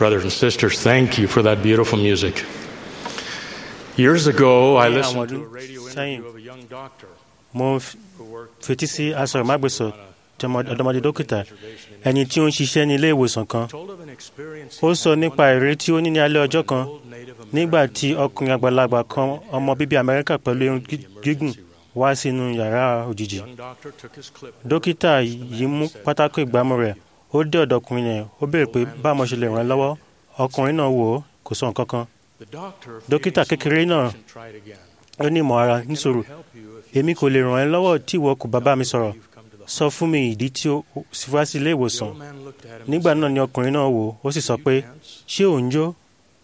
Brothers and sisters, thank you for that beautiful music. Years ago, I Ní listened àwọn to a ọdún radio sẹ́yìn, interview of a young doctor mo f- who worked fetí sí asọ̀rọ̀mágbèsọ̀ on a tí ọmọ- ọ̀dọ́mọdé dókítà reservation in ẹni tí ó ń ṣiṣẹ́ ní ilé ìwòsàn kan told of an experience ó he sọ had nípa one ìrírí tí ó ní ní alẹ́ ọjọ́ when kan an old Native nígbà American tí ọkùnrin àgbàlagbà kan ọmọ bíbí amẹ́ríkà pẹ̀lú irun gí- gígùn wá sínú yàrá òjijì young doctor took his clipboard dókítà yìí mú pátákó ìgbámú rẹ̀ ó dé ọ̀dọ̀ ọkùnrin yẹn ó béèrè pé báwo mo ṣe lè ràn án lọ́wọ́ ọkùnrin náà wò ó kò sọ nǹkan kan The doctor, Dókítà feeling kékeré somewhat náà impatient, tried again. ó ní ìmọ̀ ara I cannot níṣòro help you if you èmi kò lè ràn ẹ́ lọ́wọ́ tí ìwọ kò bá bá mi sọ̀rọ̀ you've come to the sọ fún mi ìdí tí ó sì wá sí ilé The ìwòsàn old man looked at him and nígbà said, náà ni ọkùnrin náà wò ó ó sì sọ "Do you pé dance?" ṣé ò ń jó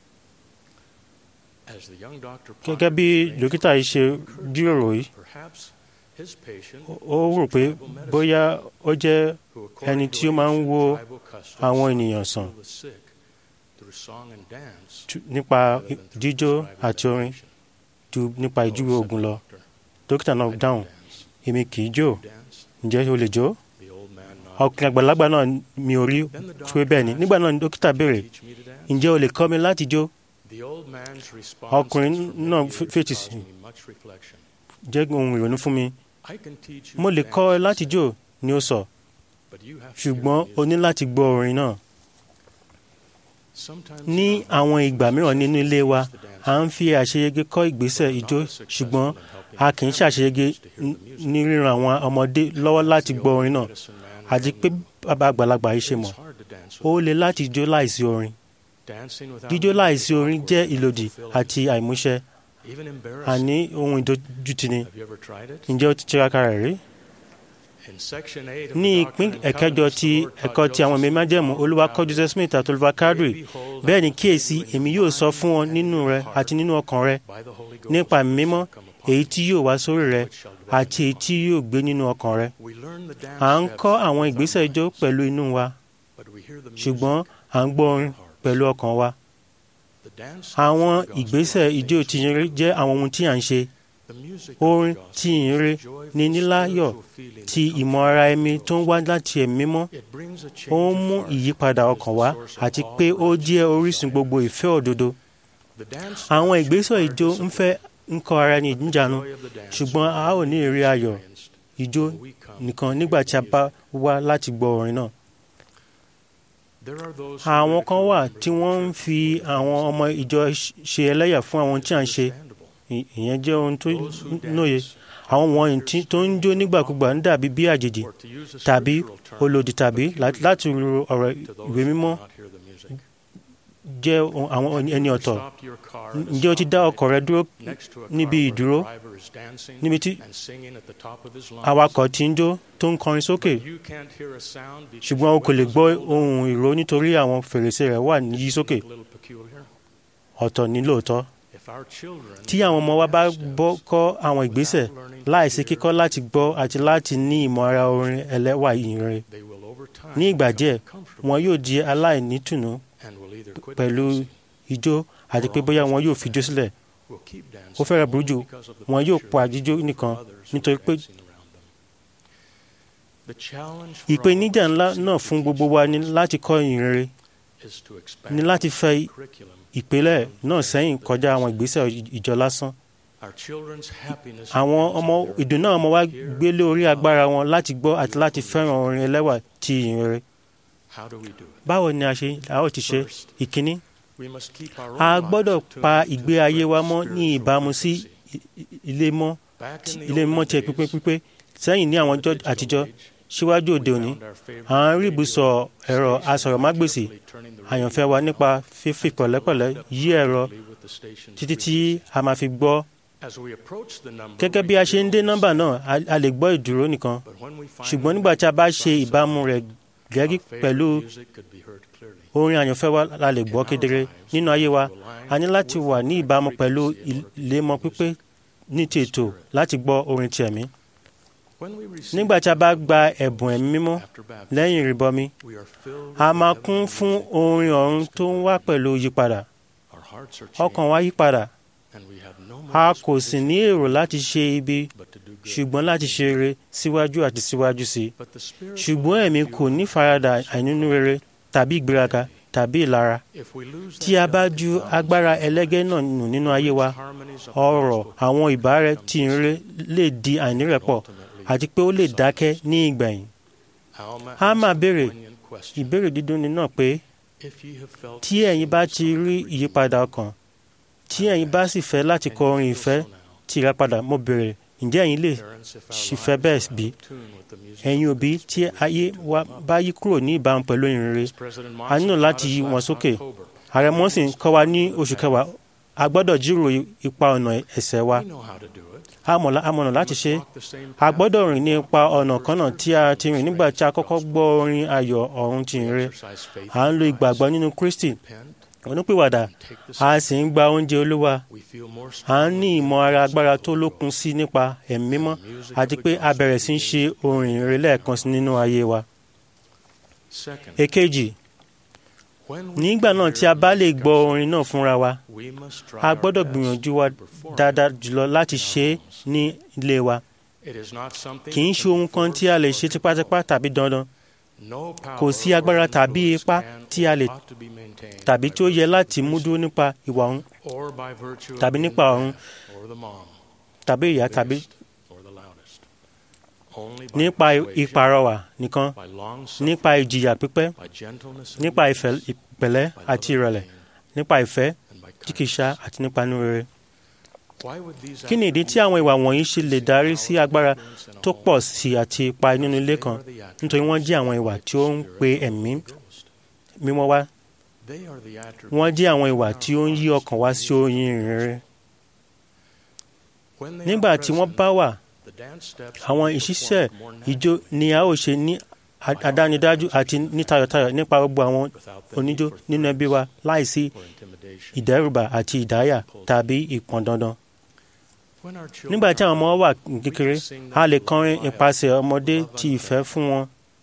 As the young doctor gẹ́gẹ́ bí pondered the dókítà yìí ṣe jíròrò yìí Perhaps his patient ó rò pé bóyá ó jẹ́ who, ẹni according tí to ó máa ń ancient wo tribal customs, àwọn ènìyàn sàn healed the sick through song and dance tú- nípa rather than through jíjó prescribing àti orin medication. ju nípa "No," ìjúwe said oògùn the lọ doctor, dókítà "I náà don't dáhùn dance. èmi kì í jó You dance?" ǹjẹ́ o lè jó The old man nodded. ọkùnrin àgbàlagbà náà mi ò rí Then the pé doctor bẹ́ẹ̀ ni asked, nígbà náà ni dókítà béèrè "Teach me to dance?" ǹjẹ́ o lè kọ́ mi láti jó The old man's response Ọkùnrin has for many náà years f- fètì caused sí. me much reflection. jẹ́ ohun ìrònú fún mi I can teach you mo to lè dance, kọ́ ẹ he láti said, jó ni ó sọ but you have to hear the ṣùgbọ́n o ní music. láti gbọ́ orin náà Sometimes ní in our àwọn lives, ìgbà mìíràn nínú ilé wa the dance à ń fi àṣeyege kọ́ ìgbésẹ̀ ijó ṣùgbọ́n a kì í ṣàṣeyege n- ní ríran àwọn ọmọdé lọ́wọ́ láti gbọ́ orin náà àti pé bàbá àgbàlagbà yìí ṣe mọ̀ ó le láti jó láìsí orin jíjó láìsí orin jẹ́ ìlòdì àti àìmúṣẹ àní ohun ìdójútini ǹjẹ́ ó ti tiraka rẹ̀ rí ní ìpín ẹ̀kẹjọ ti ẹ̀kọ́ ti àwọn ẹ̀mí májẹ̀mú olúwa kọ́ joseph smith àti olúwa cadre bẹ́ẹ̀ ni kíyèsí èmi yóò sọ fún ọ nínú rẹ àti nínú ọkàn rẹ nípa ẹ̀mí mímọ́ èyí tí yóò wá sórí rẹ àti èyí tí yóò gbé nínú ọkàn rẹ à ń kọ́ àwọn ìgbésẹ̀ ijó pẹ̀lú inú wa ṣùgbọ́n à ń gbọ́ orin pẹ̀lú ọkàn wa àwọn ìgbésẹ̀ ijó tìyìnrere jẹ́ àwọn ohun tí à ń ṣe orin tìyìnrere ní níláyọ̀ ti ìmọ̀ ara ẹni tó ń wá láti ẹ̀mí mímọ́ ó ń mú ìyípadà ọkàn wá àti pé ó jẹ́ orísun gbogbo ìfẹ́ òdodo àwọn ìgbésẹ̀ ijó ń fẹ́ ń kọ́ ara ní ìjánu ṣùgbọ́n a ó ní èrè ayọ̀ ijó nìkan nígbà tí a bá wá láti gbọ́ orin náà àwọn kan wà tí wọ́n ń fi àwọn ọmọ ìjọ ṣe ẹlẹ́yà fún àwọn tí à ń ṣe Ì- ìyẹn jẹ́ ohun tó nóye àwọn wọ̀nyí tí- tó ń jó nígbàkúgbà ń dàbí bí àjèjì tàbí olòdì tàbí lá- láti ru ọ̀rọ̀ ìwé mímọ́ jẹ́ ohun- àwọn ẹni ọ̀tọ̀ ǹjẹ́ o ti dá ọkọ̀ rẹ dúró níbi ìdúró níbi tí awakọ̀ ti ń jó tó ń kọrin sókè ṣùgbọ́n o kò lè gbọ́ ohun ìró nítorí àwọn fèrèsé rẹ̀ wà ní yí sókè ọ̀tọ̀ ní lóòótọ́ tí àwọn ọmọ wa bá bọ́ kọ́ àwọn ìgbésẹ̀ láìsí kíkọ́ láti gbọ́ àti láti ní ìmọ̀ ara orin ẹlẹ́wà ìyìnrere ní ìgbà díẹ̀ wọn yóò di aláìnítùnú pẹ̀lú ijó àti pé bóyá wọn yóò fi ijó sílẹ̀ ó fẹ́rẹ̀ burú jù wọn yóò pa jíjó nìkan nítorí pé ìpèníjà ńlá náà fún gbogbo wa ni láti kọ́ ìyìnrere ní láti fẹ́ ìpìlẹ̀ náà sẹ́yìn kọjá àwọn ìgbésẹ̀ ìjọ lásán àwọn ọmọ ìdùnnú àwọn ọmọ wa gbé lórí agbára wọn láti gbọ́ àti láti fẹ́ràn orin ẹlẹ́wà ti ìyìnrere báwo ni a ṣe a ó ti ṣe ìkíní a gbọ́dọ̀ pa ìgbé ayé wa mọ́ ní ìbámu sí i- i- ilé mọ́ ilé mọ́ tiẹ̀ pípé pípé sẹ́yìn ní àwọn ọjọ́ àtijọ́ síwájú òde òní à ń rí ibùsọ̀ ẹ̀rọ asọ̀rọ̀mágbèsì àyànfẹ́ wa nípa fífi pẹ̀lẹ́pẹ̀lẹ́ yí ẹ̀rọ títí tí a máa fi gbọ́ gẹ́gẹ́ bí a ṣe ń dé nọ́mbà náà a- a lè gbọ́ ìdúró nìkan ṣùgbọ́n nígbà tí a bá ṣe ìbámu rẹ̀ gẹ́gí pẹ̀lú orin àyànfẹ́ wa la lè gbọ́ kedere nínú ayé wa a ní láti wà ní ìbámu pẹ̀lú ìlémọ́ pípé ní ti ètò láti gbọ́ orin ti ẹ̀mí nígbà tí a bá gba ẹ̀bùn ẹ̀mí mímọ́ lẹ́yìn ìrìbọmi a máa kún fún orin ọ̀run tó ń wá pẹ̀lú yípadà ọkàn wa yípadà a kò sì ní èrò láti ṣe ibi ṣùgbọ́n láti ṣe rere síwájú àti síwájú sí i ṣùgbọ́n ẹ̀mí kò ní faradà àìnínú rere tàbí ìgbéraga tàbí ìlara tí a bá ju agbára ẹlẹ́gẹ́ náà nù nínú ayé wa ọ̀rọ̀ àwọn ìbára tí ń ré lè di àìnírẹ̀pọ̀ àti pé ó lè dákẹ́ ní ìgbẹ̀yìn. a máa béèrè ìbéèrè dídùn ní náà pé tí ẹ̀yin bá ti rí ìyípadà ọkàn tí ẹ̀yin bá sì fẹ́ láti kọ orin ìfẹ́ tí ìràpadà mo béèrè ǹjẹ́ ẹ̀yin lè ṣìfẹ́ bẹ́ẹ̀ bí? ẹ̀yin òbí tí ayé wa bá yí kúrò ní ìbámu pẹ̀lú ìrere a nílò láti yí wọn sókè ààrẹ mọ́sìn kọ́ wa ní oṣù kẹwàá a gbọ́dọ̀ jíròrò ipa ọ̀nà ẹ̀ṣẹ̀ wa a mọ̀nà láti ṣe a gbọ́dọ̀ rìn ní ipa ọ̀nà kan náà tí a ti rìn nígbà tí a kọ́kọ́ gbọ́ orin ayọ̀ ọ̀run ti ìrere à ń lo ìgbàgbọ́ nínú Kristi onípìwàdà a sì ń gba oúnjẹ olúwa à ń ní ìmọ̀ ara agbára tó lókun sí nípa ẹ̀mí mímọ́ àti pé a bẹ̀rẹ̀ sí í ṣe orin ìrere lẹ́ẹ̀kan sí nínú ayé wa. èkejì nígbà náà tí a bá lè gbọ́ orin náà fúnra wa a gbọ́dọ̀ gbìyànjú wa dáadáa jùlọ láti ṣe é ní ilé wa kì í ṣe ohun kan tí a lè ṣe tipátipá tàbí dandan kò sí agbára tàbí ipá tí a lè tàbí tí ó yẹ láti mú dúró nípa ìwà ọ̀hún tàbí nípa ọ̀run tàbí ìyá tàbí nípa ìpàrọwà nìkan nípa ìjìyà pípẹ́ nípa ìfẹ́ ìpẹ̀lẹ́ àti ìrẹ̀lẹ̀ nípa ìfẹ́ tí kìí ṣá àti nípa inú rere. kí ni ìdí tí àwọn ìwà wọ̀nyí ṣe lè darí sí agbára tó pọ̀ sí àti ipa nínú ilé kan nítorí wọ́n jẹ́ àwọn ìwà tí ó ń pe ẹ̀mí mímọ́ wá wọ́n jẹ́ àwọn ìwà tí ó ń yí ọkàn wá sí oyin ìrere. nígbà tí wọ́n bá wà àwọn ìṣiṣẹ́ ìjó ni a ó ṣe ní àdánidájú àti ní tayọ̀tayọ̀ nípa gbogbo àwọn oníjó nínú ẹbí wa láìsí ìdẹ́rùbà àti ìdáyà tàbí ìpọn dandan. nígbà tí àwọn ọmọ wà kékeré a lè kọrin ìpasẹ̀ ọmọdé ti ìfẹ́ fún wọn.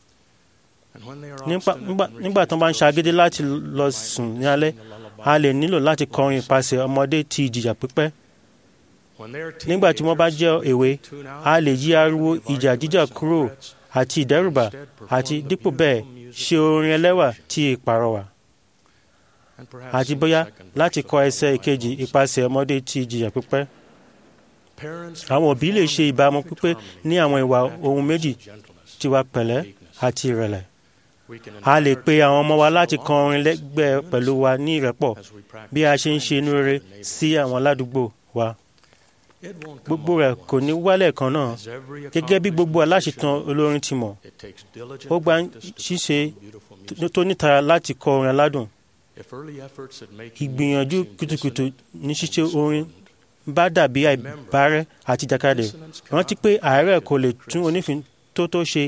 nígbà tí wọ́n bá ń ṣagídí láti lọ sùn ní alẹ́ a lè nílò láti kọrin ìpasẹ̀ ọmọdé ti ìjìyà pípẹ́ nígbà tí wọ́n bá jẹ́ èwe a lè yí ariwo ìjà jíjà kúrò àti ìdẹ́rùbà àti dípò bẹ́ẹ̀ ṣe orin ẹlẹ́wà tí ìpàrọwà àti bóyá láti kọ ẹsẹ̀ ìkejì ìpasẹ̀ ọmọdé tí ìjìyà pípẹ́. àwọn òbí lè ṣe ìbámu pípé ní àwọn ìwà ohun méjì tiwa pẹ̀lẹ́ àti ìrẹ̀lẹ̀. a lè pe àwọn ọmọ wa láti kọ orin lẹ́gbẹ̀ẹ́ pẹ̀lú wa ní ìrẹ́pọ̀ bí a ṣe ń ṣe inú rere sí àwọn aládùúgbò wa gbogbo rẹ̀ kò ní wálẹ̀ kan náà gẹ́gẹ́ bí gbogbo aláṣetàn olórin ti mọ̀ ó gba ṣíṣe tó nítara láti kọ orin aládùn ìgbìyànjú kùtùkùtù ní ṣíṣe orin bá dàbí àìbárẹ́ àti jàkadì rántí pé àárẹ̀ kò lè tún onífin tó tó ṣe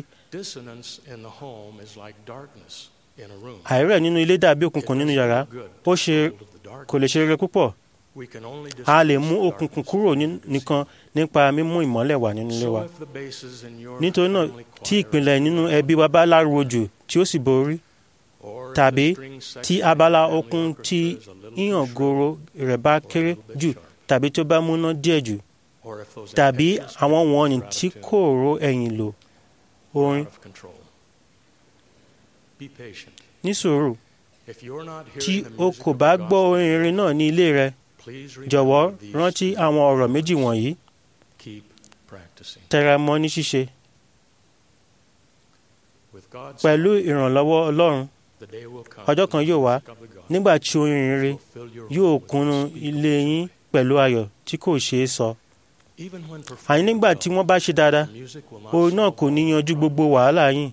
àárẹ̀ nínú ilé dàbí òkùnkùn nínú yàrá ó ṣe kò lè ṣe rere púpọ̀ a lè mú òkùnkùn kúrò nìkan nípa mímú ìmọ́lẹ̀ wà nínú ilé wa nítorí náà tí ìpìlẹ̀ nínú ẹbí wa bá láruwo jù tí ó sì borí tàbí tí abala okun tí yíyàn goro rẹ̀ bá kéré jù tàbí tó bá múná díẹ̀ jù tàbí àwọn wọ̀nyí tí kò ro ẹ̀yìn lò orin ní sùúrù tí o kò bá gbọ́ orin irin náà ní ilé rẹ jọ̀wọ́ rántí àwọn ọ̀rọ̀ méjì wọ̀nyí tẹra mọ́ ní ṣíṣe pẹ̀lú ìrànlọ́wọ́ Ọlọ́run ọjọ́ kan yóò wá nígbà tí orin rere yóò kúnnú ilé yín pẹ̀lú ayọ̀ tí kò ṣeé sọ àní nígbà tí wọ́n bá ṣe dáadáa orin náà kò ní yanjú gbogbo wàhálà yín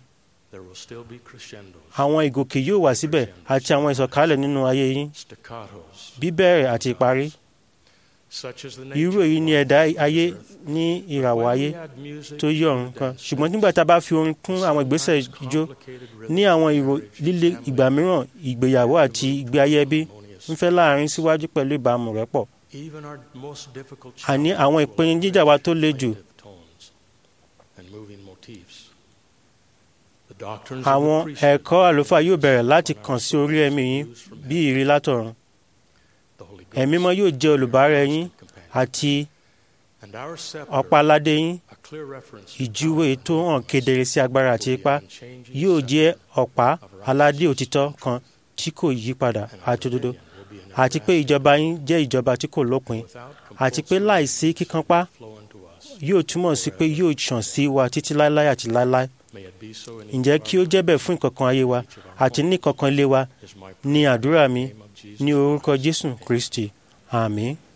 àwọn ìgòkè yóò wà síbẹ̀ àti àwọn ìsọ̀kalẹ̀ nínú ayé yín bíbẹ̀rẹ̀ àti ìparí irú èyí ni ẹ̀dá ayé ní ìràwọ̀ ayé tó yí ọ̀run kan ṣùgbọ́n nígbà tá a bá fi orin kún àwọn ìgbésẹ̀ ijó ní àwọn ìró líle ìgbà mìíràn ìgbéyàwó àti ìgbé ayé ẹbí ń fẹ́ láàrin síwájú pẹ̀lú ìbámu rẹ̀ pọ̀ àní àwọn ìpèníjà wa tó le jù àwọn ẹ̀kọ́ àlùfáà yóò bẹ̀rẹ̀ láti kàn sí orí ẹ̀mí yín bí ìrì látọ̀run ẹ̀mí mọ́ yóò jẹ́ olùbárẹ̀ yín àti ọ̀pá-aládé yín ìjúwe tó hàn kedere sí agbára àti ipá yóò jẹ́ ọ̀pá aládé òtítọ́ kan tí kò yí padà àti òdodo àti pé ìjọba yín jẹ́ ìjọba tí kò lópin àti pé láìsí kíkanpá yóò túmọ̀ sí pé yóò ṣàn sí wa títí láéláé àti láéláé ǹjẹ́ kí ó jẹ́ bẹ́ẹ̀ fún ìkọ̀kan ayé wa àti ní ìkọ̀kan ilé wa ní àdúrà mi ní orúkọ Jésù Kristi àmín.